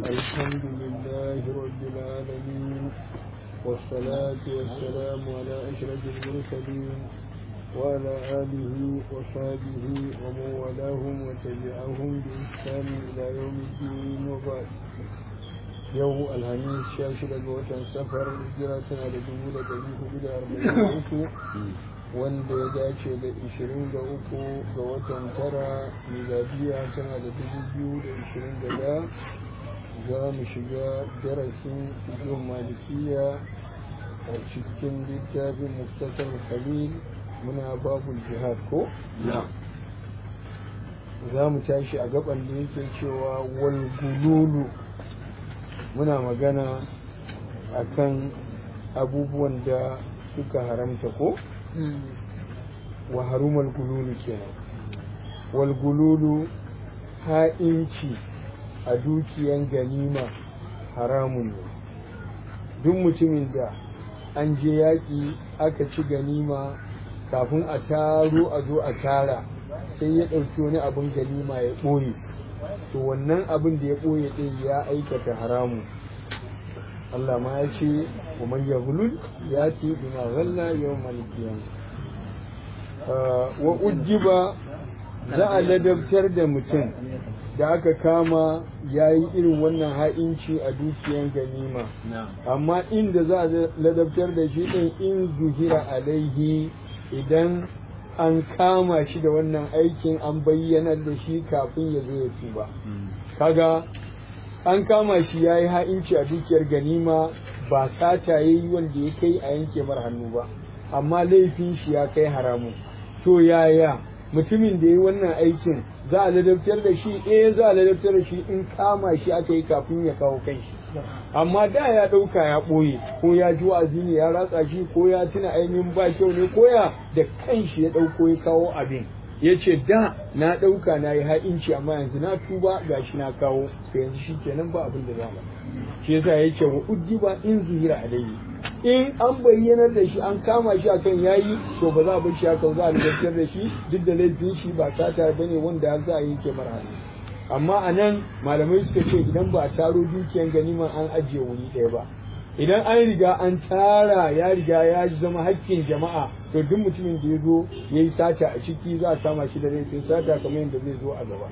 الحمد لله رب العالمين والصلاة والسلام على أشرف المرسلين وعلى آله وصحبه ومن والاهم وتبعهم بإحسان إلى يوم الدين وبعد يوم الخميس شاشة وطن سفر هجرة على دمود دليه بلا أربعين wanda ya dace da 23 ga watan tara miladiya tana da 2021 za mu shiga darasin fiƙin malikiya a cikin littafin muktasar khalil muna babul jihad ko? za mu tashi a gaban da yake cewa wal gululu muna magana akan abubuwan da suka haramta ko? wa harumal gululu kenan wal gululu ha'inci a dukiyan ganima haramun ne duk mutumin da an je yaƙi aka ci ganima kafin a taro a zo a tara sai ya ɗauki wani abin ganima ya ɓoye to wannan abin da ya ɓoye ɗin ya aikata haramun Allah ma ya ce wa ya hulul ya ce bima ghalla yawmal qiyamah wa ujjiba za a ladabtar da mutum da aka kama ya yi irin wannan ha'inci a dukiyan ganima amma inda za a ladabtar da shi ɗin in zuhira alaihi idan an kama shi da wannan aikin an bayyanar da shi kafin ya zo ya tuba kaga an kama shi ya yi ha'inci a dukiyar ganima ba sata ya yi wanda ya kai a yanke mar hannu ba amma laifin shi ya kai haramun to yaya mutumin da ya yi wannan aikin za a ladabtar da shi eh za a ladabtar da shi in kama shi aka yi kafin ya kawo kanshi amma da ya ɗauka ya ɓoye ko ya ji wa'azi ne ya ratsa shi ko ya tuna ainihin ba kyau ne ko ya da kanshi ya ɗauko ya kawo abin ya ce da na ɗauka na yi ha'inci amma yanzu na tuba ga shi na kawo to yanzu shi kenan ba abin da za mu shi yasa ya ce wa uddiba in zuhira alayhi in an bayyanar da shi an kama shi akan yayi to ba za a bar shi haka za a lantarkar da shi duk da laifin shi ba sata bane wanda za a yanke mara amma a nan malamai suka ce idan ba a taro dukiyan ganiman an ajiye wuri ɗaya ba idan an riga an tara ya riga ya zama hakkin jama'a to duk mutumin da ya zo ya yi sata a ciki za a kama shi da laifin sata kamar yadda zai zo a gaba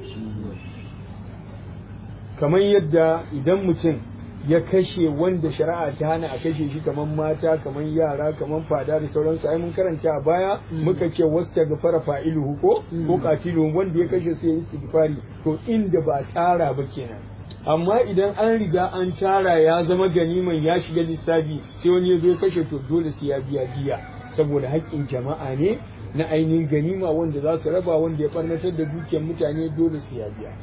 kamar yadda idan mutum ya kashe wanda shari'a ta hana a kashe shi kamar mata kamar yara kamar fada da sauransu ai mun karanta a baya muka ce wasta ga fara fa'iluhu ko ko katilu wanda ya kashe sai ya istighfari to inda ba tara ba kenan amma idan an riga an tara ya zama ganiman ya shiga lissafi sai wani ya zo ya kashe to dole sai ya biya diya saboda haƙƙin jama'a ne na ainihin ganima wanda za su raba wanda ya ɓarnatar da dukiyar mutane dole sai ya biya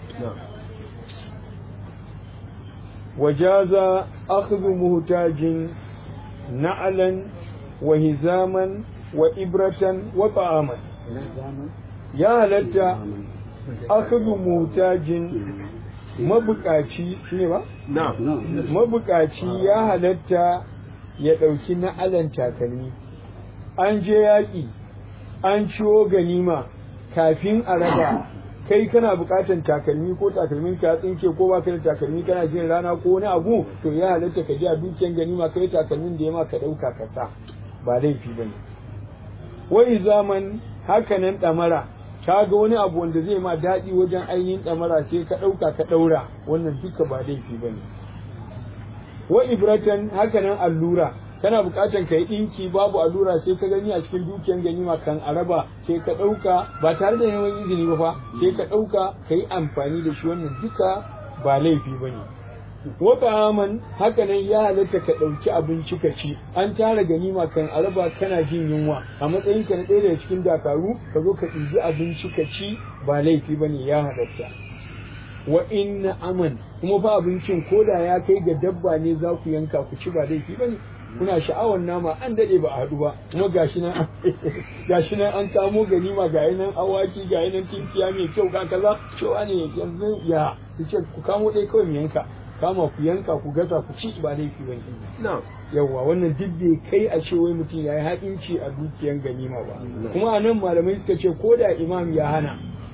وجاز أخذ مهتاج نعلا وهزاما وإبرة وطعاما يا هلتا أخذ مهتاج mabukaci ne ba? mabukaci ya halatta ya ɗauki na'alan takalmi an je yaƙi an ciwo ganima kafin a raba kai kana bukatan takalmi ko takalmin ka tsinke ko baka da takalmi kana jin rana ko wani abu to ya halatta ka ji a dukiyan ganima kai takalmin da ya ma ka dauka ka sa ba laifi bane wai zaman haka nan damara ka ga wani abu wanda zai ma daɗi wajen ainihin damara sai ka dauka ka daura wannan duka ba laifi bane wa ibratan haka nan allura kana bukatan ka yi ɗinki babu allura sai ka gani a cikin dukiyan ganima kan araba sai ka ɗauka ba tare da neman izini ba fa sai ka ɗauka ka yi amfani da shi wannan duka ba laifi ba ne wata aman haka nan ya halatta ka ɗauki abinci ka ci an tara ganima kan araba kana jin yunwa a matsayin ka na ɗaya daga cikin dakaru ka zo ka ɗibi abinci ka ci ba laifi ba ne ya halatta wa inna aman kuma fa abincin koda ya kai ga dabba ne za ku yanka ku ci ba laifi ba ne kuna sha'awar nama an dade ba a haɗu ba kuma gashi nan gashi nan an kamo ganima ga nan awaki ga nan tinkiya mai kyau ga kaza cewa ne yanzu ya su ce ku kamo ɗaya kawai mu yanka kama ku yanka ku gasa ku ci ba laifi bane yawa wannan duk bai kai a ce wai mutum ya yi haɗinci a dukiyan ganima ba kuma a nan malamai suka ce ko da imam ya hana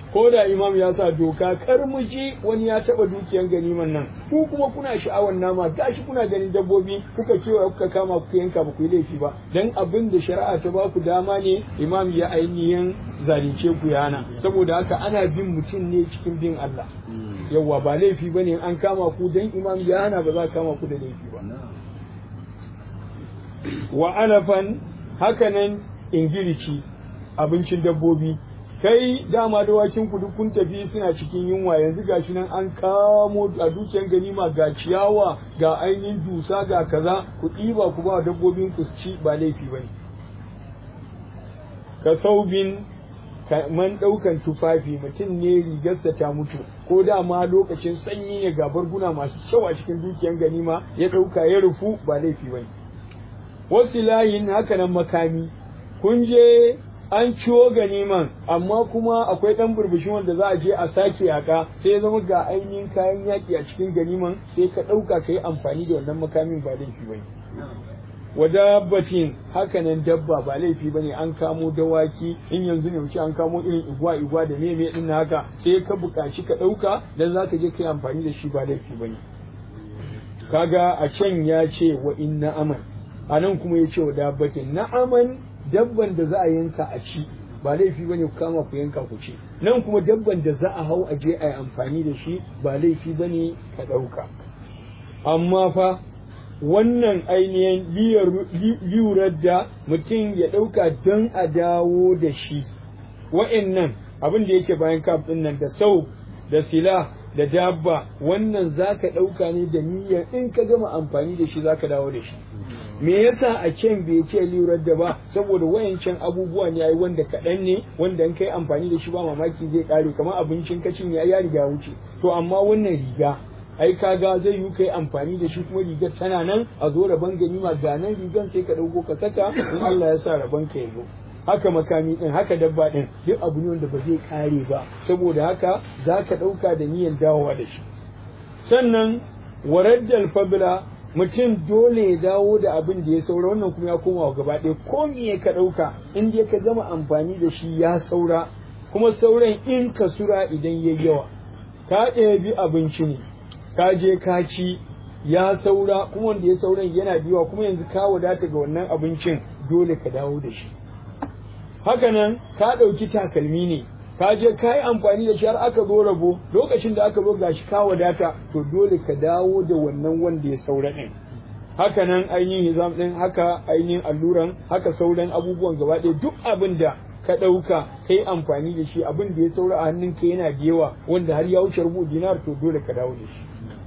ko da imam ya sa doka kar mu ji wani ya taba dukiyan ganiman nan ku kuma kuna sha'awar nama gashi kuna ganin dabbobi kuka cewa kuka kama kuka yanka ba ku yi laifi ba dan abin da shari'a ta ba ku dama ne imam ya ainihin zalunce ku yana saboda haka ana bin mutum ne cikin bin Allah yawwa ba laifi bane an kama ku dan imam ya hana ba za kama ku da laifi ba wa alafan hakanan ingilici abincin dabbobi kai dama dawakin ku duk kun tafi suna cikin yunwa yanzu gashi nan an kamo a dukiyar ganima ga ciyawa ga ainihin dusa ga kaza ku ɗiba ku ba dabbobin ku ci ba laifi ba ne ka saubin man ɗaukan tufafi mutum ne rigarsa ta mutu ko dama lokacin sanyi ne ga barguna masu kyau a cikin dukiyar ganima ya ɗauka ya rufu ba laifi ba ne wasu layin hakanan makami kun je an ciwo ganiman amma kuma akwai ɗan burbushin wanda za a je a sake yaƙa sai ya zama ga ainihin kayan yaƙi a cikin ganiman sai ka ɗauka ka yi amfani da wannan makamin ba laifi ba wa dabbatin hakanan dabba ba laifi ba ne an kamo dawaki in yanzu ne wuce an kamo irin igwa igwa da meme din haka sai ka buƙaci ka ɗauka dan za ka je ka yi amfani da shi ba laifi ba ne kaga a can ya ce wa inna aman a nan kuma ya ce wa dabbatin na'aman dabban da za a yanka a ci ba laifi bane ku kama ku yanka ku ci nan kuma dabban da za a hau a je a yi amfani da shi ba laifi bane ka ɗauka amma fa wannan ainihin liyurar da mutum ya ɗauka don a dawo da shi wa'annan abin da yake bayan kaf ɗin nan da sau da sila da dabba wannan za ka ɗauka ne da niyyar in ka gama amfani da shi za ka dawo da shi me yasa a can bai ce lirar da ba saboda wayancan abubuwa ne yayi wanda kaɗan ne wanda in kai amfani da shi ba mamaki zai ƙare kamar abincin kacin ya ya riga wuce to amma wannan riga ai kaga zai yi kai amfani da shi kuma rigar tana nan a zo rabon ganima ga nan rigan sai ka ɗauko ka saka in Allah ya sa rabon ka ya zo haka makami din haka dabba din duk abu ne wanda ba zai kare ba saboda haka za ka ɗauka da niyyar dawowa da shi sannan waraddal fabila mutum dole ya dawo da abin da ya saura wannan kuma ya koma wa gaba ɗaya ko me ka ɗauka in dai ka gama amfani da shi ya saura kuma sauran in ka sura idan ya yawa ka ɗebi abinci ne ka je ka ci ya saura kuma wanda ya sauran yana biyuwa kuma yanzu ka wadata ga wannan abincin dole ka dawo da shi hakanan ka ɗauki takalmi ne ka je ka yi amfani da shi har aka zo rabo lokacin da aka zo gashi ka wadata to dole ka dawo da wannan wanda ya saura ɗin hakanan ainihin hizam ɗin haka ainihin alluran haka sauran abubuwan gaba ɗaya duk abin da ka ɗauka ka yi amfani da shi abin da ya saura a hannunka yana da yawa wanda har ya wuce rubu dinar to dole ka dawo da shi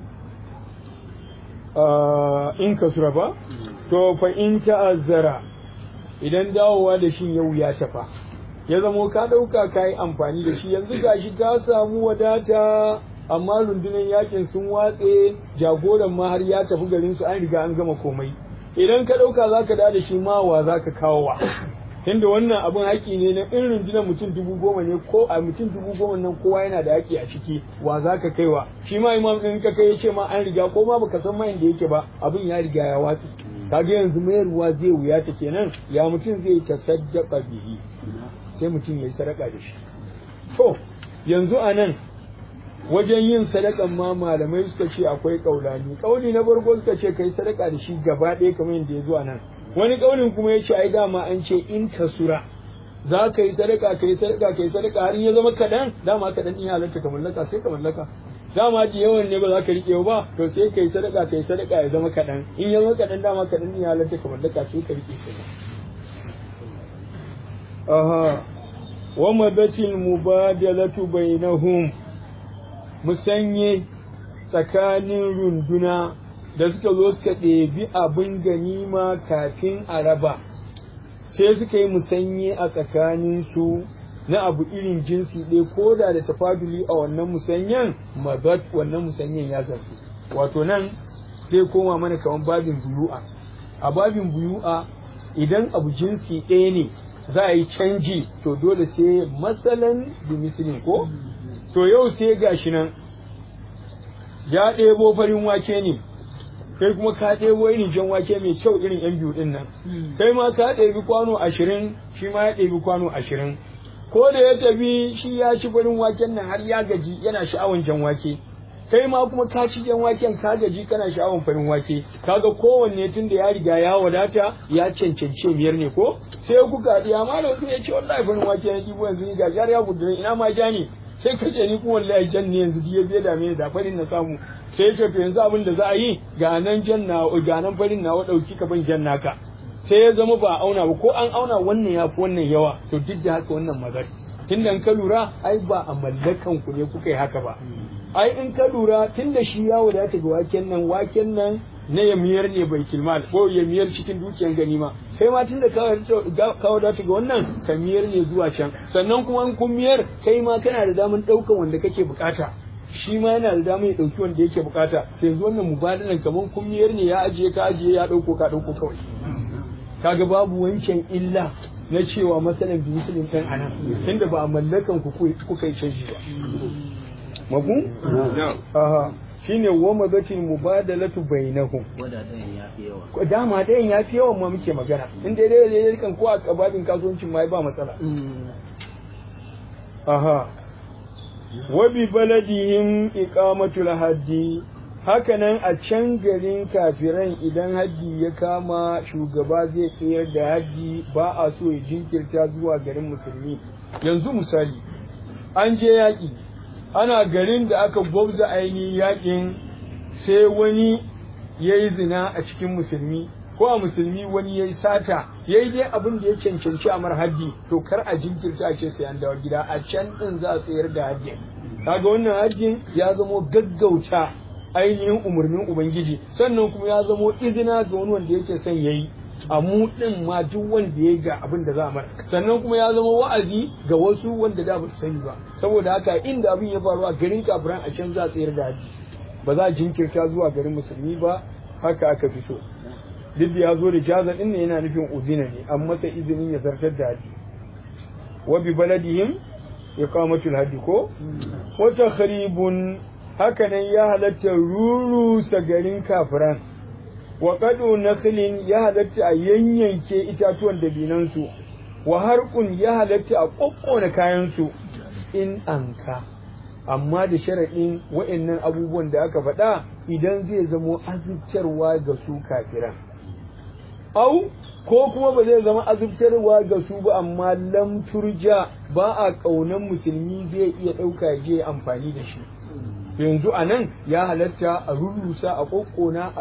in ka sura ba to fa in ta'azzara idan dawowa da shi yau ya tafa ya zamo ka ɗauka ka yi amfani da shi yanzu gashi ka samu wadata amma rundunar yakin sun watse jagoran ma har ya tafi garin su an riga an gama komai idan ka ɗauka za ka da shi ma wa za ka kawo wa tunda wannan abin haƙi ne na in rundunar mutum dubu goma ne ko a mutum dubu goma nan kowa yana da haƙi a ciki wa za ka kaiwa shi ma imam ɗin ka kai ya ce ma an riga ko ma baka san mayan da yake ba abin ya riga ya watse kaga yanzu mayarwa zai wuya ta kenan ya mutum zai tasaddaqa bihi sai mutum ya yi sadaka da shi to yanzu a nan wajen yin sadakan ma malamai suka ce akwai kaulani kauli na farko suka ce kai sadaka da shi gaba ɗaya kamar yadda ya zo a nan wani kaulin kuma ya ce ai dama an ce in kasura za ka yi sadaka ka yi sadaka ka yi sadaka har ya zama kaɗan dama kaɗan in halarta ka mallaka sai ka mallaka dama da yawan ne ba za ka riƙe ba to sai ka yi sadaka ka yi sadaka ya zama kaɗan in ya zama kaɗan dama kaɗan in halarta ka mallaka sai ka riƙe shi aha wa madatil mubadalatu bainahum musanye tsakanin runduna da suka zo suka ɗebi abin ganima kafin a raba sai suka yi musanye a tsakaninsu na abu irin jinsi ɗaya ko da da tafaduli a wannan musanyen mabat wannan musanyen ya zarce wato nan zai koma mana kamar babin buyu'a a babin buyu'a idan abu jinsi ɗaya ne za a yi canji to dole sai matsalan da misilin ko to yau sai gashi nan ya ɗebo farin wake ne kai kuma ka ɗebo irin jan wake mai kyau irin yan biyu ɗin nan kai ma ka ɗebi kwano ashirin shi ma ya ɗebi kwano ashirin ko da ya tafi shi ya ci farin waken nan har ya gaji yana sha'awan jan wake kai ma kuma ka ci jan waken ka gaji kana sha'awan farin wake kaga kowanne tun da ya riga ya wadata ya cancance miyar ne ko sai kuka diya malam sai ya ce wallahi farin wake na ɗibo yanzu ni gaji har ya gudu ina ma ja ne sai ka ce ni kuma wallahi jan ne yanzu ya zai dame ni da farin na samu sai ya ce to yanzu abin da za a yi ga nan jan na ga nan farin na wa dauki ka ban jan naka sai ya zama ba auna ba ko an auna wannan ya fi wannan yawa to duk da haka wannan magana tunda in ka lura ai ba a mallakan ku ne kuka yi haka ba ai in ka lura tunda shi ya wadata ga waken nan waken nan na yamiyar ne bai kilmal ko yamiyar cikin dukiyar ganima kai ma tunda ka wadata ga wannan ka miyar ne zuwa can sannan kuma in kun miyar kai ma kana da daman ɗaukan wanda kake bukata shi ma yana da damar ya ɗauki wanda yake bukata yanzu wannan mubadalan kamar kun miyar ne ya ajiye ka ajiye ya ɗauko ka ɗauko kawai kaga babu wancan illa na cewa masalan bi musulun ɗan anan tunda ba a mallakan ku kuka yi canji ba mafu? aha shine wa mazatin mubadalatu bainahum dama ɗayan ya fi yawan ma muke magana in dai dai dai kan ko a kababin kasuwancin ma ba matsala aha wa bi baladihim iqamatul haddi hakanan a can garin kafiran idan haddi ya kama shugaba zai tsayar da haddi ba a so ya jinkirta zuwa garin musulmi yanzu misali an je yaƙi ana garin da aka gwabza ainihin yaƙin sai wani ya yi zina a cikin musulmi ko a musulmi wani ya yi sata ya yi dai abin da ya cancanci a mar haddi to kar a jinkirta a ce sai an dawo gida a can ɗin za a tsayar da haddin kaga wannan haddin ya zamo gaggauta ainihin umarnin ubangiji sannan kuma ya zamo izina ga wani wanda yake son ya yi a mu din ma duk wanda ya ga abin da za a mara sannan kuma ya zama wa'azi ga wasu wanda da ba su sani ba saboda haka inda abin ya faru a garin kafiran a can za a tsayar da haji ba za a jinkirta zuwa garin musulmi ba haka aka fi so duk da ya zo da jaza din ne yana nufin uzina ne an masa izinin ya zartar da haji wa bi baladihim iqamatul hadi ko wa takhribun hakanan ya halatta rurusa garin kafiran wa qadu nakhlin ya halatta a yanyanke itatuwan dabinansu wa harqun ya halatta a kokkona kayansu in anka amma da sharaɗin wa'annan abubuwan da aka faɗa idan zai zamo azubtarwa ga su kafiran au ko kuma ba zai zama azubtarwa ga su ba amma lam turja ba a ƙaunan musulmi zai iya ɗauka je amfani da shi yanzu a nan ya halatta a rurrusa a ƙoƙona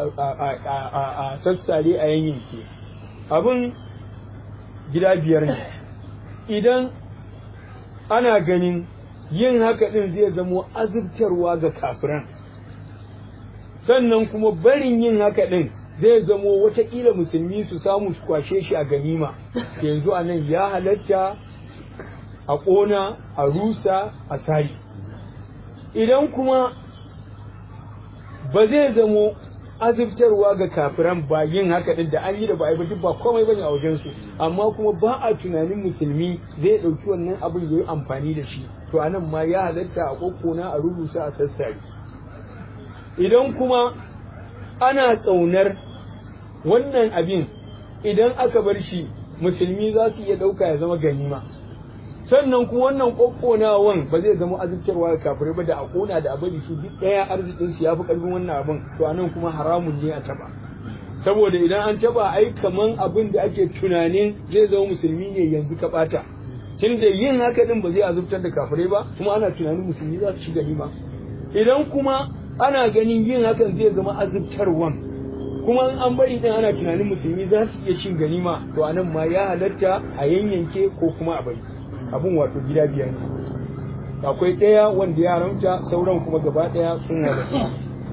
a sassare a yanyanke abin gida biyar ne idan ana ganin yin haka ɗin zai zamo azubtarwa ga kafiran sannan kuma barin yin haka ɗin zai zamo watakila musulmi su samu su kwashe shi a ganima yanzu a nan ya halatta a ƙona a rusa a sari idan kuma ba zai zamo azubtarwa ga kafiran ba yin haka din da an yi da ba a yi ba duk ba komai bane a wajen su amma kuma ba a tunanin musulmi zai ɗauki wannan abin ya yi amfani da shi to anan ma ya halatta a kokkona a rubuta a sassare idan kuma ana tsaunar wannan abin idan aka bar shi musulmi za su iya ɗauka ya zama ganima sannan kuma wannan kokkonawan ba zai zama azubtarwa ga kafirai ba da a kona da abin su duk ɗaya arzikin su yafi karfin wannan abin to anan kuma haramun ne a taba saboda idan an taba ai kaman abin da ake tunanin zai zama musulmi ne yanzu ka bata tunda yin haka din ba zai azubtar da kafirai ba kuma ana tunanin musulmi za su ci ganima idan kuma ana ganin yin hakan zai zama azubtarwan kuma an bari din ana tunanin musulmi za su iya cin ganima to anan ma ya halatta a yanyanke ko kuma a bari abun wato gida biyar ne akwai ɗaya wanda ya haramta sauran kuma gaba ɗaya sun halatta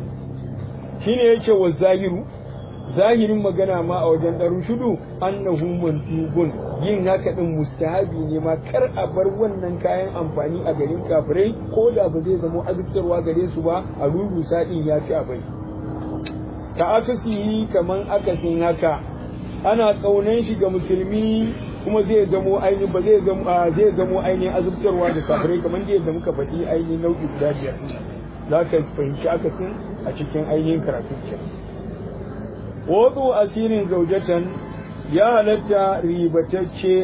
shine yake wa zahiru zahirin magana ma a wajen ɗaru shudu annahu mandubun yin haka ɗin mustahabi ne ma kar a bar wannan kayan amfani a garin kafirai ko da ba zai zama azubtarwa gare su ba a rurusa ɗin ya fi abai ka akasihi kaman akasin haka ana ƙaunan shi ga musulmi kuma zai zamo ainihin ba zai zamo zai zamo ainihin azubtarwa da kafirai kamar da yadda muka faɗi ainihin nau'i guda biyar za ka fahimci akasin a cikin ainihin karatun can wato asirin zaujatan ya halatta ribatacce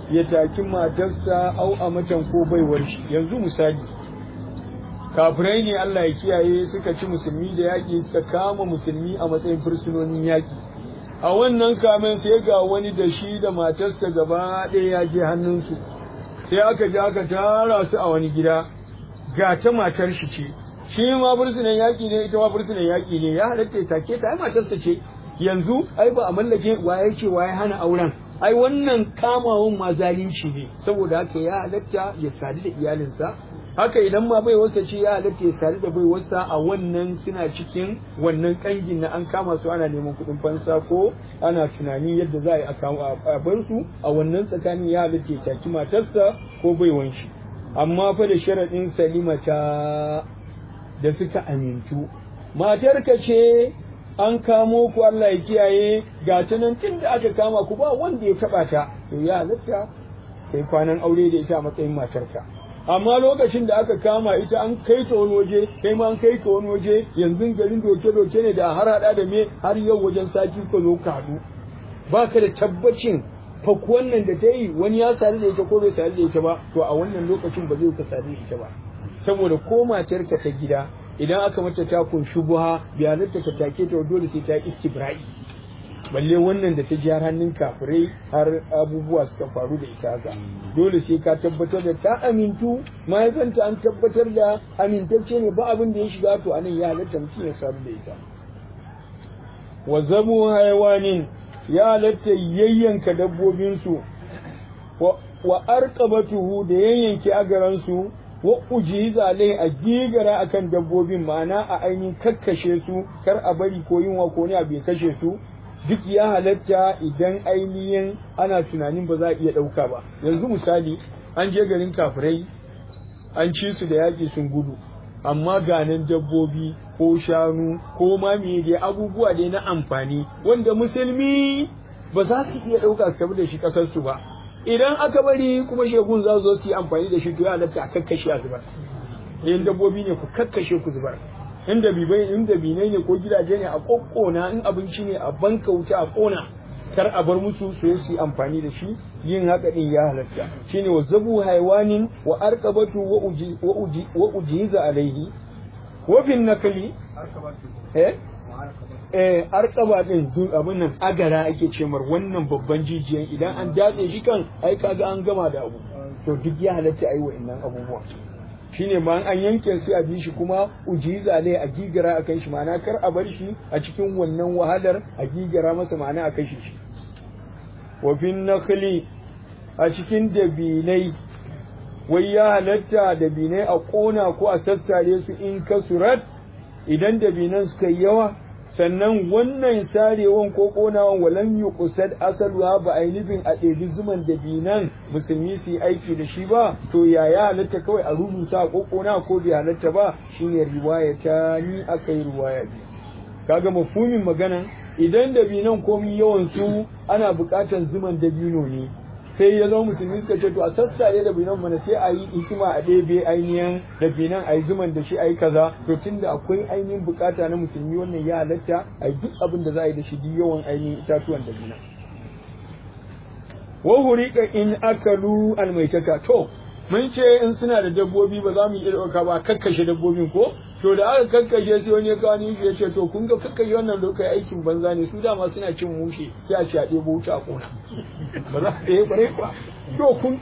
ya taki matarsa au a matan ko baiwar shi yanzu misali kafirai ne Allah ya kiyaye suka ci musulmi da yaƙi suka kama musulmi a matsayin fursunonin yaƙi a wannan kamen sai ga wani da shi da matarsa gaba ɗaya ya je hannunsu sai aka je aka tara su a wani gida ga ta matar shi ce shi ma fursunan yaƙi ne ita ma fursunan yaƙi ne ya halatta take ta ai matarsa ce yanzu ai ba a mallake waye ce waye hana auren ai wannan kamawan ma zalunci ne saboda haka ya halatta ya sadu da iyalinsa haka idan ma bai wasa ce ya halatta ya sadu da bai wasa a wannan suna cikin wannan kangin na an kama su ana neman kuɗin fansa ko ana tunani yadda za a yi a bar su a wannan tsakanin ya halatta ya taki matarsa ko bai wanshi amma fa da sharaɗin salima ta da suka amintu matarka ce an kamo ku Allah ya kiyaye ga ta nan tun da aka kama ku ba wanda ya taba ta to ya halatta kai kwanan aure da ita a matsayin matarka amma lokacin da aka kama ita an kai ta wani waje kai ma an kai ta wani waje yanzu garin doke doke ne da har hada da me har yau wajen sati ka zo ka haɗu baka da tabbacin faku wannan da ta yi wani ya sadu da ita ko bai sadu da ita ba to a wannan lokacin ba zai ka sadu da ita ba saboda ko matarka ta gida idan aka mata takun shubuha bai halatta ka take ta dole sai ta istibra'i balle wannan da ta ji har hannun kafirai har abubuwa suka faru da ita haka dole sai ka tabbatar da ta amintu mahaifanta an tabbatar da amintacce ne ba abin da ya shiga to anan ya halatta mutum ya samu da ita wa zabu haiwanin ya halatta yayyanka dabbobinsu wa arqabatuhu da yayyanke agaransu wa ujiza alai a gigara akan dabbobin ma'ana a ainihin kakkashe su kar a bari ko yunwa ko ne abu ya kashe su duk ya halatta idan ainihin ana tunanin ba za a iya ɗauka ba yanzu misali an je garin kafirai an ci su da yaƙi sun gudu amma ganin dabbobi ko shanu ko ma me dai abubuwa dai na amfani wanda musulmi ba za su iya ɗauka su tafi da shi ƙasarsu ba idan aka bari kuma shegun za zo su yi amfani da shi to ya halatta a kakkashe a zubar in dabbobi ne ku kakkashe ku zubar in dabibai in dabinai ne ko gidaje ne a kokkona in abinci ne a banka wuta a kona kar a bar musu su yi amfani da shi yin haka din ya halatta shine wa zabu haiwanin wa arqabatu wa uji wa uji wa ujiza alaihi wa fin nakli eh eh arkaba din abin nan agara ake ce mar wannan babban jijiyan idan an datse shi kan ai kaga an gama da abu to duk ya halatta ai wa'annan abubuwa shine ma an yanke sai a bi shi kuma ujiza ne a gigara a kan shi ma'ana kar a bar shi a cikin wannan wahalar a gigara masa ma'ana a kashe shi wa fin nakhli a cikin dabinai wai ya halatta dabinai a kona ko a sassare su in kasurat idan dabinan suka yi yawa sannan wannan sarewan ko konawan walam yuqsad asaluha ba ai nufin a ɗebi zuman da binan musulmi su yi aiki da shi ba to ya ya halatta kawai a rubuta ko kona ko bai halatta ba shine riwaya ta ni akai riwaya bi kaga mafhumin maganan idan da binan komi yawan su ana buƙatar zuman dabino ne sai ya zama musulmi suka ce to a sassare da binan mana sai a yi hikima a ɗebe ainihin da binan a yi zuman da shi a yi kaza to tunda akwai ainihin bukata na musulmi wannan ya halatta a yi duk abin da za a yi da shi duk yawan ainihin itatuwan da binan wa hurika in akalu almaitata to mun ce in suna da dabbobi ba za mu iya ɗauka ba kakkashe dabbobin ko to da aka kakkashe sai wani ya kawo ni ya ce to kun ga kakkashe wannan da kai aikin banza ne su dama suna cin mushe sai a ce a ɗebo wuta a kona ba za a ɗaya ƙwarai kuwa to kun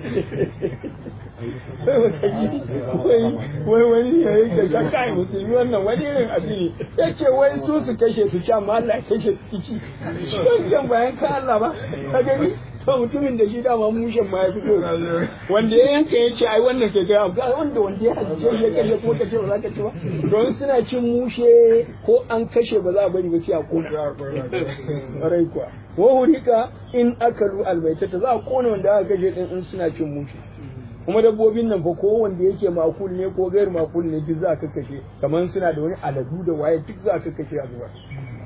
wai wani ya yi da shakka ya musulmi wannan wani irin abu ne ya ce wai su su kashe su ci amma Allah kashe su ci shi can bayan ka Allah ba ka gani to mutumin da shi dama mushen ma ya fito wanda ya yanka ya ce ai wannan ke ga ga wanda wanda ya halice shi ya kashe kuma ka ce ba za ka ci ba don suna cin mushe ko an kashe ba za a bari ba sai a kona rai kuwa wa hurika in akalu albaitata za a kona wanda aka kashe din in suna cin mushe kuma dabbobin nan fa ko wanda yake makul ne ko gair makul ne duk za ka kashe kamar suna da wani aladu da waye duk za ka kashe a zuwa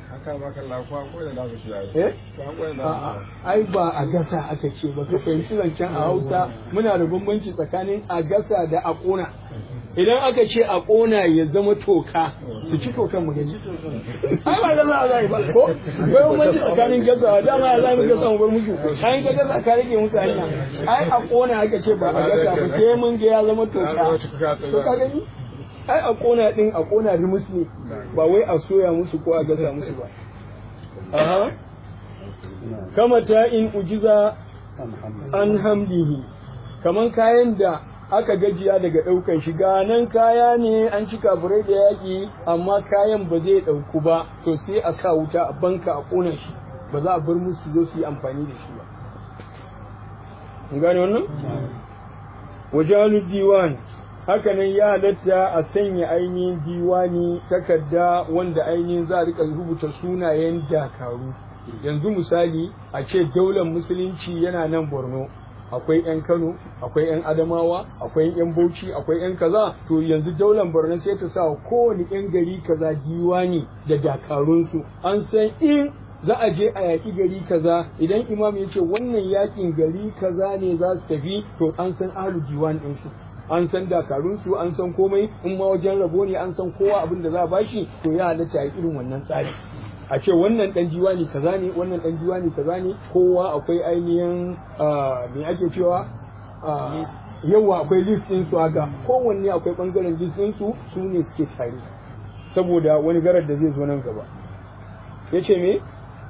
Eh? Ai ba a gasa aka ce ba ka fahimci zancen a Hausa muna da bambanci tsakanin a gasa da a ƙona. idan aka ce a ƙona ya zama toka su ci tokan mu gani ai ba gaza za yi ba ko bai manci tsakanin gazawa dama ya zami gasa mu bar musu an ka gaza ka rage musu hanya ai a ƙona aka ce ba a gasa ba sai mun ga ya zama toka to ka gani ai a ƙona din a ƙona rimus ne ba wai a soya musu ko a gasa musu ba aha kama ta in ujiza an hamdihi kaman kayan da aka gajiya daga ɗaukan shi nan kaya ne an ci kafurai da yaƙi amma kayan ba zai ɗauku ba to sai a sa wuta a banka a ƙona shi ba za a bar musu zo su yi amfani da shi ba mun gane wannan wajalu diwan haka nan ya halatta a sanya ainihin diwani takarda wanda ainihin za a rika rubuta sunayen dakaru yanzu misali a ce daular musulunci yana nan borno akwai 'yan kano akwai 'yan adamawa akwai 'yan bauchi akwai 'yan kaza to yanzu daular borno sai ta sa kowane 'yan gari kaza diwani da dakarunsu an san in za a je a yaƙi gari kaza idan imam ya ce wannan yaƙin gari kaza ne za su tafi to an san ahlu diwan ɗinsu an san dakarunsu an san komai in ma wajen rabo ne an san kowa abin da za a bashi to ya halatta a irin wannan tsari a ce wannan dan diwani kaza ne wannan dan diwani kaza ne kowa akwai ainihin me ake cewa yawa akwai list din su haka kowanne akwai bangaren list din su su ne suke tare saboda wani garar da zai zo nan gaba yace me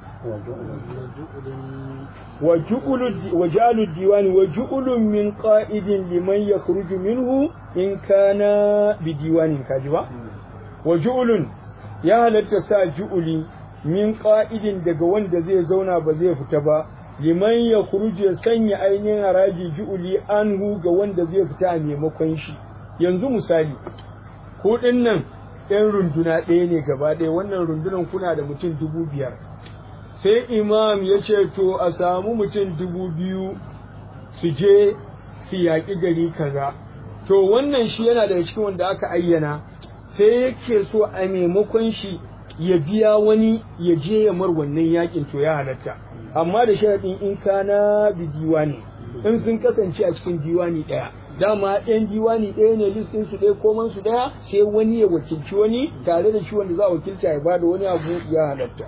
وجعل الديوان وجعل من قائد لمن يخرج منه إن كان بديوان كاجبا وجعل يا هل تسا جعلي min ƙa'idin daga wanda zai zauna ba zai fita ba, liman ya kuruje ya sanya ainihin haraji ju'uli anhu ga wanda zai fita a maimakon shi. Yanzu misali, kuɗin nan ‘yan runduna ɗaya ne gaba ɗaya, wannan rundunan kuna da mutum dubu biyar. Sai imam ya ce, To, a samu mutum dubu biyu su je su yaƙi gari kaza. To, wannan shi yana daga cikin wanda aka ayyana, sai yake so a maimakon shi ya biya wani ya je ya mar wannan yakin to ya halatta amma da sharaɗin in kana bi diwani in sun kasance a cikin diwani ɗaya dama ɗayan diwani ɗaya ne listin su ɗaya koman su ɗaya sai wani ya wakilci wani tare da shi wanda za a wakilta ya bada wani abu ya halatta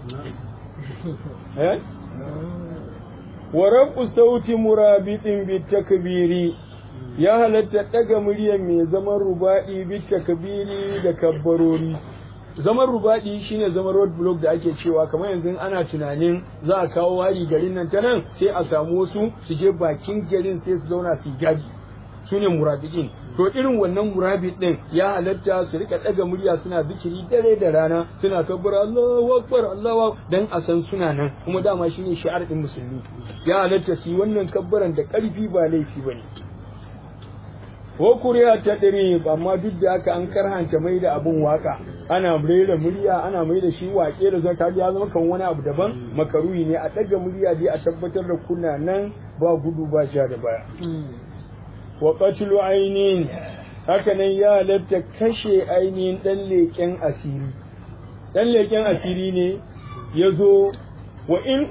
wa rabu sauti murabitin bi takbiri ya halatta ɗaga muryar mai zaman rubaɗi bi takbiri da kabbarori zaman rubaɗi shine zaman road block da ake cewa kamar yanzu ana tunanin za a kawo hari garin nan ta nan sai a samu wasu su je bakin garin sai su zauna su gadi su ne murabiɗin to irin wannan murabit din ya halatta su rika ɗaga murya suna zikiri dare da rana suna kabbara Allahu akbar Allahu dan a san suna nan kuma dama shine shi'ar din musulmi ya halatta su yi wannan kabbaran da ƙarfi ba laifi bane ko kuriya ta ɗari amma duk da haka an karhanta mai da abin waka ana rera murya ana mai da shi waƙe da zaka ya zama kan wani abu daban makaruhi ne a ɗaga murya dai a tabbatar da kuna nan ba gudu ba ja da baya wa qatlu ainin haka nan ya halatta kashe ainihin ɗan leƙen asiri ɗan leƙen asiri ne ya zo wa in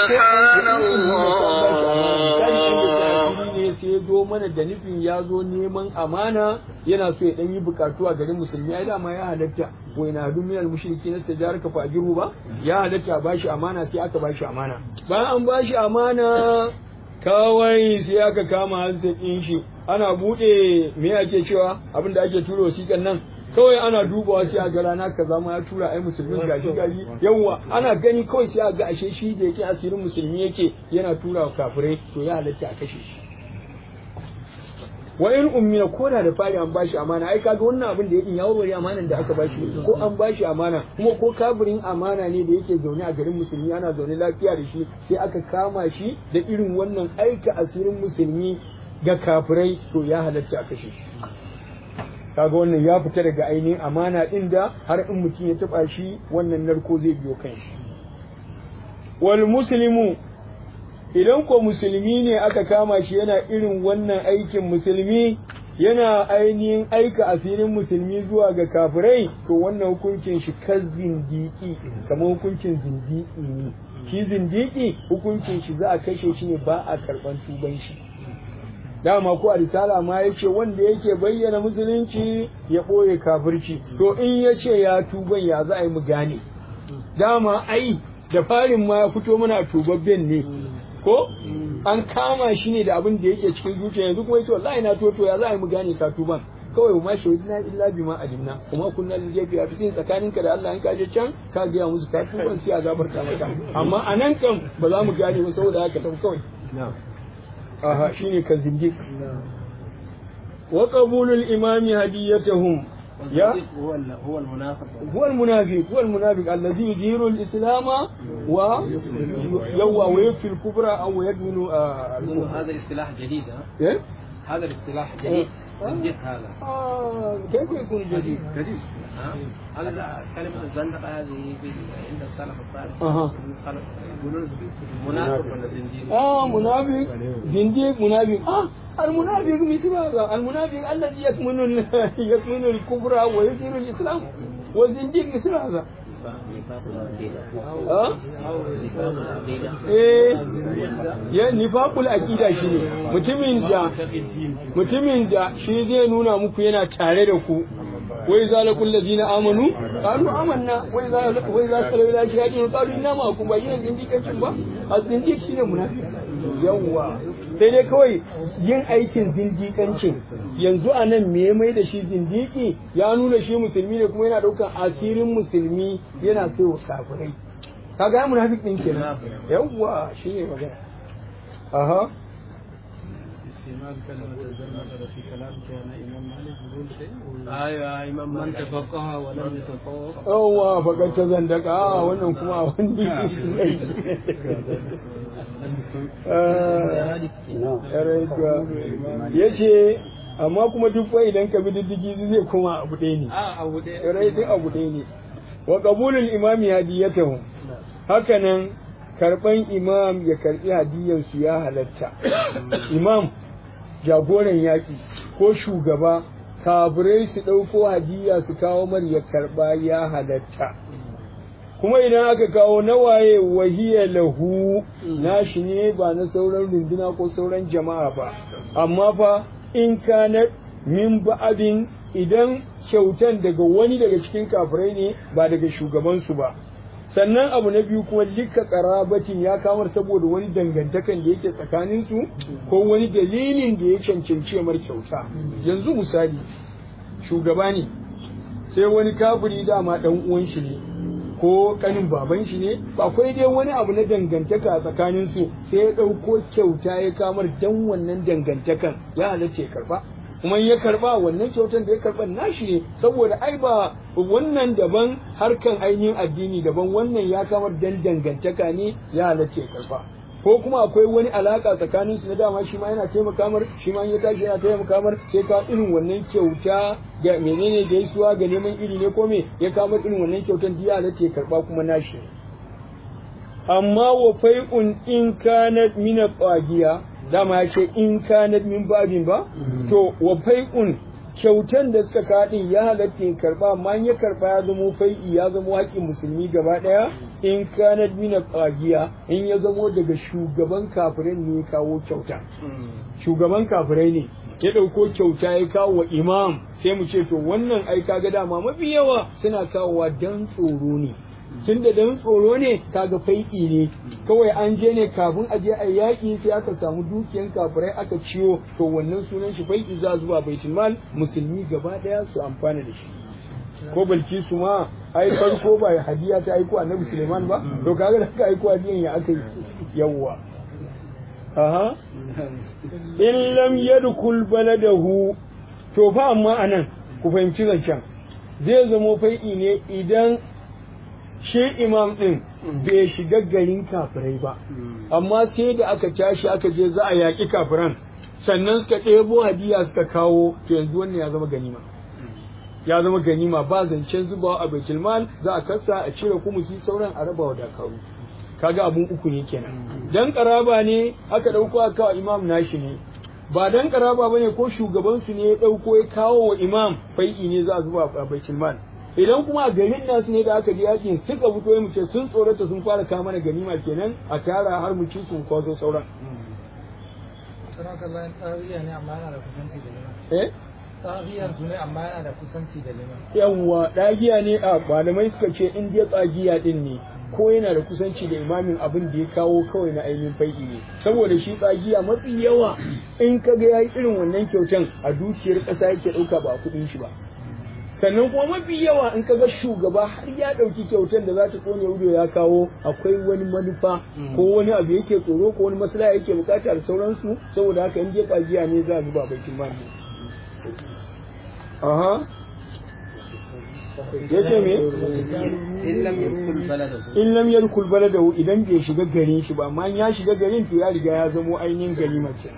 ne sai ya zo mana da nufin ya zo neman amana yana so ya dan yi bukatu a garin musulmi ai dama ya halatta wa ina hadu min al mushriki na stajar ka fajiru ba ya halatta ba shi amana sai aka ba shi amana bayan an ba shi amana kawai sai aka kama hanzakin shi ana bude me ake cewa abin da ake turo wasiƙan nan kawai ana dubawa sai a ga rana kaza ma ya tura ai musulmin gashi gari yawa ana gani kawai sai a ga ashe shi da yake asirin musulmi yake yana tura wa kafirai to ya halatta a kashe shi wa in ummina ko da da fari an bashi amana ai kaga wannan abin da yake ya warware amanan da aka bashi ko an bashi amana kuma ko kafirin amana ne da yake zaune a garin musulmi ana zaune lafiya da shi sai aka kama shi da irin wannan aika asirin musulmi ga kafirai to ya halatta a kashe shi kaga wannan ya fita daga ainihin amana din da har in mutum ya taba shi wannan narko zai biyo kan shi wal muslimu idan ko musulmi ne aka kama shi yana irin wannan aikin musulmi yana ainihin aika asirin musulmi zuwa ga kafirai to wannan hukuncin shi kan zindiki kamar hukuncin zindiki ne shi zindiki hukuncin shi za a kashe shi ne ba a karban tuban shi dama ko a risala ma yace wanda yake bayyana musulunci ya ɓoye kafirci to in yace ya tuban ya za a yi mu gane dama ai da farin ma ya fito mana tubabben ne ko an kama shi ne da abin da yake cikin zuciya yanzu kuma yace wallahi na toto ya za a yi mu gane ka tuban kawai ma shahidina illa bima alimna kuma kunna lil jafi a fisin tsakaninka da Allah in ka je can ka ga musu ka tuban sai azabar ka maka amma anan kan ba za mu gane ba saboda haka tafi kawai aha shine kan zindiq wa qabulul imami hadiyatahum يا هو هو المنافق هو المنافق هو المنافق الذي يظهر الاسلام و يوى ويكفي الكبرى او يدمن آه هذا اصطلاح جديد ها إيه؟ هذا الاصطلاح جديد جديد هذا آه كيف يكون جديد؟ جديد ها هذا كلمة الزندقة هذه في عند السلف الصالح أها. يقولون منافق ولا زنديق اه منافق زنديق منافق اه المنافق مثل هذا المنافق الذي يكمن ال- يكمن الكفر ويظهر الاسلام والزنديق مثل هذا اه eh ya nifaqul aqida shine mutumin da mutumin da shi zai nuna muku yana tare da ku wai zalakul ladina amanu qalu amanna wai za wai za su da shi hadin qalu inna ma kun bayyana zindikancin ba az-zindiq shine munafiki yawwa sai dai kawai yin aikin zindikancin yanzu a nan me ya mai da shi zindiki ya nuna shi musulmi ne kuma yana daukan asirin musulmi yana sai wa kafirai kaga ya munafik din kenan yawwa shine magana aha استعمال كلمة الزندقة في كلام كان إمام مالك يقول شيء ايوه امام من مالك تفقه ولم يتصوف yawwa bakar ta zandaka a wannan kuma wani ya ce amma kuma duk fa idan ka bi diddigi zai kuma abu ɗaya ne آه أبو دي rai duk abu ɗaya ne wa qabulul imami hadiyatahu hakanan karban imam ya karbi hadiyar su ya halatta imam jagoran yaƙi ko shugaba kafirai su ɗauko hadiya su kawo mar ya karba ya halatta kuma idan aka kawo nawaye wahiya lahu nashi ne ba na sauran runduna ko sauran jama'a ba amma fa in kana min ba'abin idan kyautan daga wani daga cikin kafirai ne ba daga shugabansu ba sannan abu na biyu kuma lika karabatin ya kamar saboda wani dangantakan da yake tsakaninsu ko wani dalilin da ya cancanci mar kyauta yanzu misali shugaba ne sai wani kafiri dama dan uwan shi ne ko kanin baban shi ne akwai dai wani abu na dangantaka a tsakanin su sai ya ɗauko kyauta ya kamar dan wannan dangantakan ya halatta ya karba kuma in ya karba wannan kyautan da ya karba nashi ne saboda ai ba wannan daban harkan ainihin addini daban wannan ya kamar dan dangantaka ne ya halatta ya karba ko kuma akwai wani alaka tsakanin su na dama shi ma yana taimaka mar shi ma in ya tashi yana taimaka mar sai ka irin wannan kyauta ga menene gaisuwa ga neman iri ne ko me ya kama irin wannan kyautan diya halatta ya karba kuma nashi amma wa fai'un in kanat min qagiya dama ya ce in kanat min babin ba to wa fai'un kyautan da suka kaɗin ya halatta in karba amma in ya karba ya zamo fai'i ya zamo haƙƙin musulmi gaba ɗaya in kanat min qagiya in ya zamo daga shugaban kafirai ne ya kawo kyauta shugaban kafirai ne ya ɗauko kyauta ya kawo wa imam sai mu ce to wannan ai kaga dama mafi yawa suna kawowa dan tsoro ne tun da dan tsoro ne kaga fai'i ne kawai an je ne kafin a je a yaƙi sai aka samu dukiyan kafirai aka ciwo to wannan sunan shi fai'i za zuwa baitul mal musulmi gaba daya su amfana da shi ko balkisu ma ai farko ba hadiya ta aiko annabi Suleiman ba to kaga da aka aiko hadiyan ya aka yi yawwa aha in lam yadkhul baladahu to fa amma anan ku fahimci zancen zai zamo fai'i ne idan shi imam ɗin bai shiga garin kafirai ba amma sai da aka tashi aka je za a yaƙi kafiran sannan suka ɗebo hadiya suka kawo to yanzu wannan ya zama ganima ya zama ganima ba zancen zubawa a baitul mal za a kasa a cire kumusi sauran a raba wa dakaru kaga abun uku ne kenan dan karaba ne aka dauko aka kawo imam nashi ne ba dan karaba bane ko shugaban su ne ya dauko ya kawo wa imam fai'i ne za a zuba a baitul mal idan kuma a garin nasu ne da aka ji yakin suka fito ya muce sun tsorata sun fara kama mana ganima kenan a tara har mu ci sun kwaso sauran Sanar kallon tsawiya ne amma yana da kusanci da liman. eh Tsawiyar su ne amma yana da kusanci da liman. yawwa ɗagiya ne a malamai suka ce in dai tsagiya din ne ko yana da kusanci da imamin abin da ya kawo kawai na ainihin fai'i ne saboda shi tsagiya mafi yawa in ka ga yayi irin wannan kyautan a dukiyar ƙasa yake ɗauka ba a kuɗin shi ba sannan kuma mafi yawa in ka ga shugaba har ya ɗauki kyautan da za ta kone wudo ya kawo akwai wani manufa ko wani abu yake tsoro ko wani maslaha yake bukata da sauransu saboda haka in dai tsagiya ne za a zuba baitin mali aha ya ce me in lam yadkhul baladahu in lam yadkhul baladahu idan bai shiga garin shi ba amma in ya shiga garin to ya riga ya zamo ainihin ganima ce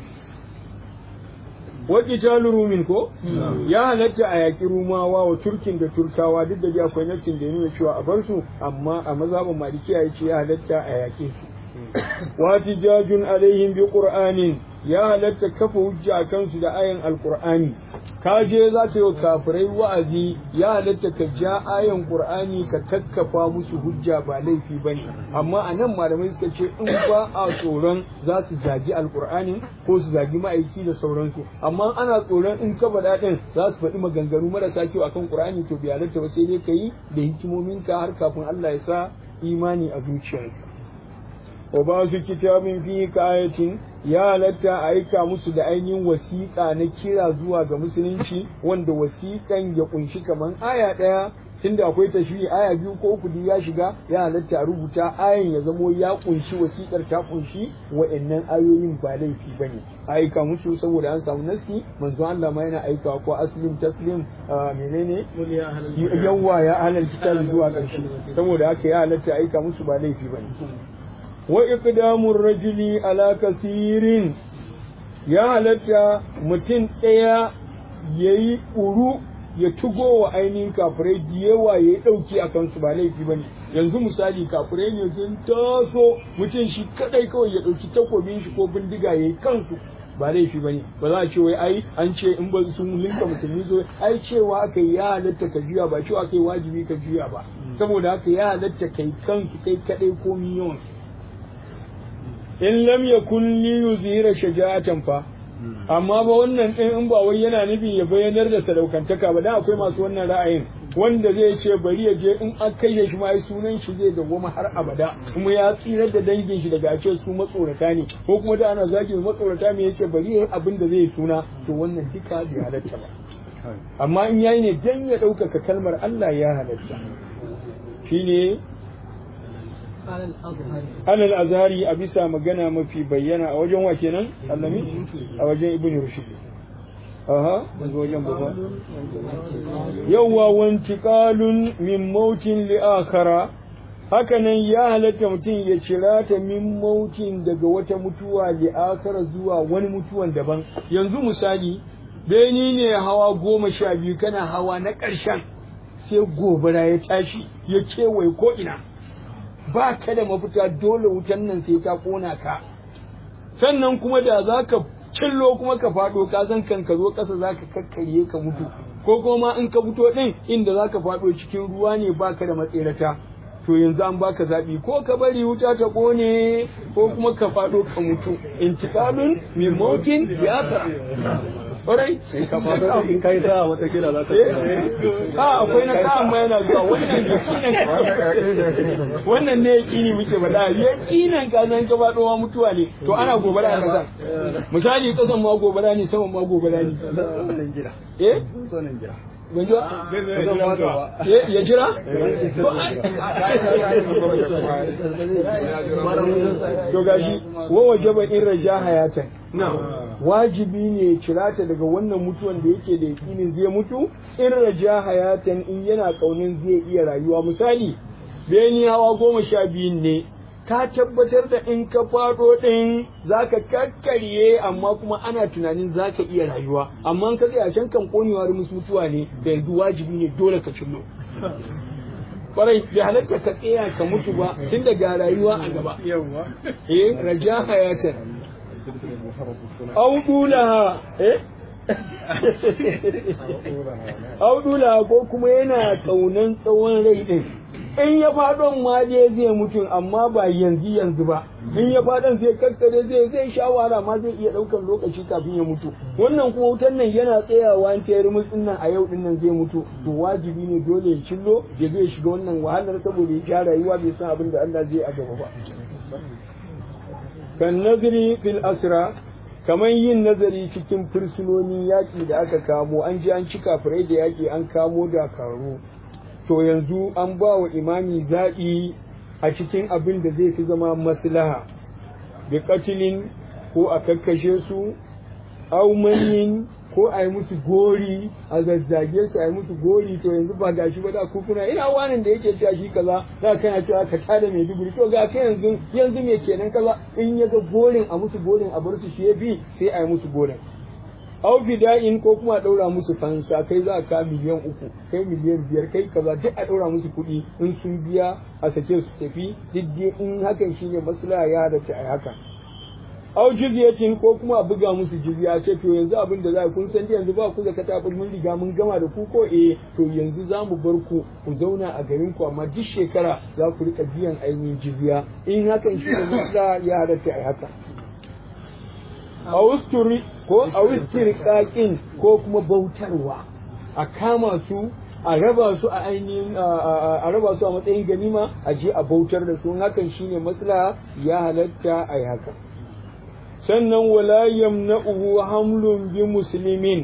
wa qitalu rumin ko ya halatta a yaki rumawa wa turkin da turkawa duk da dai akwai nassin da ya nuna cewa a bar su amma a mazhabin malikiya yace ya halatta a yake su wa tijajun alaihim bi qur'anin ya halatta kafa hujja a kansu da ayan alqur'ani ka je za ka yi wa kafirai wa'azi ya halatta ka ja ayan qur'ani ka kakkafa musu hujja ba laifi bane amma a nan malamai suka ce in ba a tsoron za su zagi alqur'anin ko su zagi ma'aiki da sauransu amma ana tsoron in ka faɗa ɗin za su faɗi maganganu marasa kyau akan qur'ani to bai halatta ba sai dai ka yi da hikimominka har kafin Allah ya sa imani a zuciyarka wa ba su kitabin fi kayatin ya halatta a aika musu da ainihin wasiƙa na kira zuwa ga musulunci wanda wasiƙan ya kunshi kamar aya ɗaya tunda akwai tashiri aya biyu ko uku duk ya shiga ya halatta a rubuta ayan ya zamo ya kunshi wasiƙar ta kunshi wa'annan ayoyin ba laifi bane a aika musu saboda an samu nasi manzo Allah ma yana aikawa ko aslim taslim ah, menene yawwa ya ahlal kitab zuwa ƙarshe saboda haka ya halatta a aika musu ba laifi bane wa iqdamur rajuli ala kasirin ya halatta mutum ɗaya yayi uru ya tugo wa ainihin kafirai da yawa ya ɗauki a kansu ba laifi ba ne yanzu misali kafirai ne sun taso mutum shi kadai kawai ya ɗauki takobin shi ko bindiga ya yi kansu ba laifi ba ne ba za a ce wai ai an ce in ba sun linka musulmi zo ai cewa aka yi ya halatta ka juya ba cewa aka yi wajibi ka juya ba saboda haka ya halatta kai kansu kai kadai ko yawan in lam yakun li yuzhira shaja'atan fa amma ba wannan din in ba wai yana nufin ya bayyanar da sadaukantaka ba dan akwai masu wannan ra'ayin wanda zai ce bari ya je in an kashe shi ma ai sunan shi zai dawwama har abada kuma ya tsirar da dangin shi daga ce su matsorata ne ko kuma da ana zagi matsorata me yace bari yayi abin da zai suna to wannan duka bai halatta ba amma in yayi ne dan ya ɗaukaka kalmar Allah ya halatta shine alal azhari a bisa magana mafi bayyana a wajen wa kenan allami a wajen ibn rushd aha daga wajen baba yawwa wantiqalun min mautin li akhara hakanan ya halatta mutum ya cira ta min mautin daga wata mutuwa li akhara zuwa wani mutuwan daban yanzu misali beni ne hawa goma sha biyu kana hawa na ƙarshen sai gobara ya tashi ya kewaye ko ina ba ka da mafita dole wutan nan sai ta kona ka sannan kuma da za ka cillo kuma ka faɗo ka san kan ka zo ƙasa za ka kakkarye ka mutu ko kuma in ka fito ɗin inda za ka faɗo cikin ruwa ne ba ka da matserata to yanzu an baka zaɓi ko ka bari wuta ta ƙone ko kuma ka faɗo ka mutu intiqalun min mautin ya ƙwarai in kai sa wata kira za ta ha akwai na sa'an ma yana zuwa wannan yakinin wannan ne yakini muke faɗa yakinin ka nan ka faɗo ma mutuwa ne to ana gobara a kasan misali kasan ma gobara ne saman ma gobara ne zonin jira eh zonin jira ban ji ba Eh, ya jira To, ai- to gashi wa wajaba in raja hayatan wajibi ne cirata daga wannan mutuwan da yake da yakinin zai mutu in raja hayatan in yana kaunin zai iya rayuwa misali beni hawa goma sha biyun ne ka tabbatar da in ka faɗo ɗin za ka kakkarye amma kuma ana tunanin za ka iya rayuwa amma in ka tsaya can kan konewa musu mutuwa ne da yanzu wajibi ne dole ka cillo kwarai bai halatta ka tsaya ka mutu ba tun daga rayuwa a gaba yawwa eh raja hayatan au dulaha eh au dulaha ko kuma yana kaunan tsawon rai din in ya faɗon ma dai zai mutu amma ba yanzu yanzu ba in ya faɗon zai kakkare zai zai sha wahala ma zai iya ɗaukar lokaci kafin ya mutu wannan kuma wutan nan yana tsayawa an tayar mutsin nan a yau din nan zai mutu to wajibi ne dole ya cillo ya zai shiga wannan wahalar saboda ya sha rayuwa bai san abin da Allah zai a gaba ba kan nazari fil asra kamar yin nazari cikin fursunonin yaƙi da aka kamo an ji an ci kafirai da yaƙi an kamo dakaru to yanzu an ba wa imami zaɓi a cikin abin da zai fi zama maslaha bi katilin ko a kakkashe su au manyin ko a yi musu gori a zazzage su a yi musu gori to yanzu ba gashi ba da kukuna ina wanin da yake cewa shi kaza za kana cewa ka tada mai duburi to ga kai yanzu yanzu me kenan kaza in ya ga gorin a musu gorin a bar su shi ya bi sai a yi musu gorin au fida'in ko kuma a ɗaura musu fansa kai za ka miliyan uku kai miliyan biyar kai kaza duk a ɗaura musu kuɗi in sun biya a sake su tafi duk in hakan shine maslaha ya halatta a haka au jizyatin ko kuma a buga musu jizya ce to yanzu abin da za kun san yanzu ba ku da katabul mun riga mun gama da ku ko eh to yanzu za mu bar ku ku zauna a garin ku amma duk shekara za ku rika biyan ainihin jizya in hakan shi ne maslaha ya halatta a haka austuri ko austirqaqin ko kuma bautarwa a kama su a raba su a ainihin a raba su a matsayin ganima a je a bautar da su hakan shine maslaha ya halatta a yi haka sannan wala yamna'uhu hamlun bi muslimin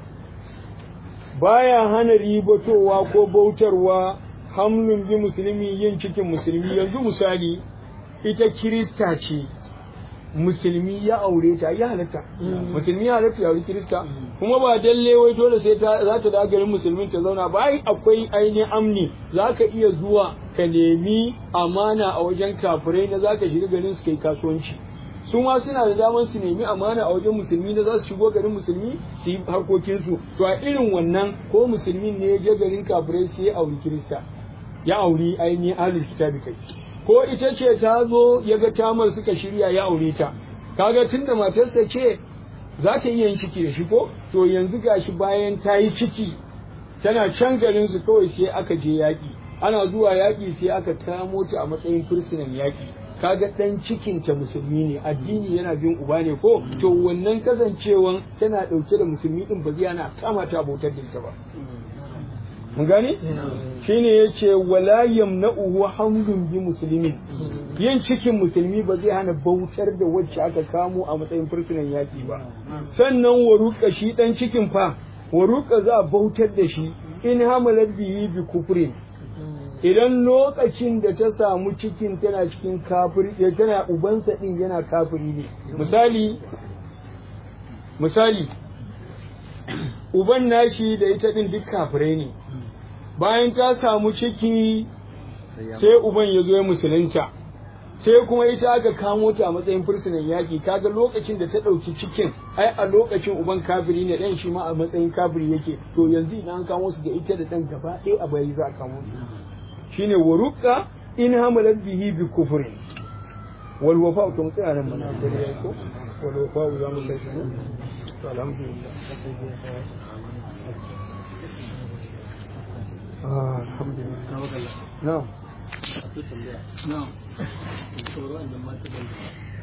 baya hana ribatowa ko bautarwa hamlun bi musulmi yin cikin musulmi yanzu misali ita kirista ce musulmi ya aure ta ya halatta musulmi ya halatta ya aure kirista kuma ba dalle wai dole sai ta za ta da garin musulmin ta zauna ba ai akwai ainihin amni za ka iya zuwa ka nemi amana a wajen kafirai na za ka shiga garin su kai kasuwanci su ma suna da damar su nemi amana a wajen musulmi na za su shigo garin musulmi su yi harkokinsu to a irin wannan ko musulmin ne ya je garin kafirai sai ya auri kirista ya auri ainihin ahlul kitabi kai ko ita ce ta zo ya ga tamar suka shirya ya aure ta kaga tunda matarsa ce za ta iya yin ciki da shi ko to yanzu gashi bayan ta yi ciki tana can garin su kawai sai aka je yaƙi ana zuwa yaƙi sai aka kamo ta a matsayin fursunan yaƙi kaga dan cikin ta musulmi ne addini yana bin uba ne ko to wannan kasancewan tana dauke da musulmi din ba zai ana kama ta bautar da ita ba mun gane shine yace wala yamna'uhu hamdun bi muslimin yin cikin musulmi ba zai hana bautar da wacce aka kamo a matsayin fursunan yaki ba sannan waruka shi dan cikin fa waruka za a bautar da shi in hamalat bihi bi kufrin idan lokacin da ta samu cikin tana cikin kafiri tana ubansa din yana kafiri ne misali misali uban nashi da ita din duk kafirai ne bayan ta samu ciki sai uban ya zo ya musulunta sai kuma ita aka kamo ta a matsayin fursunan yaƙi kaga lokacin da ta ɗauki cikin ai a lokacin uban kafiri ne ɗan shi ma a matsayin kafiri yake to yanzu idan an kamo su da ita da ɗan gaba ɗaya a bayi za a kamo su shine waruka in hamalat bihi bi kufrin wal wafa to mu tsaya nan mana da ko wal wafa za mu kai shi to alhamdulillah ah alhamdulillah na'am akwai tambaya na'am sauran da mata da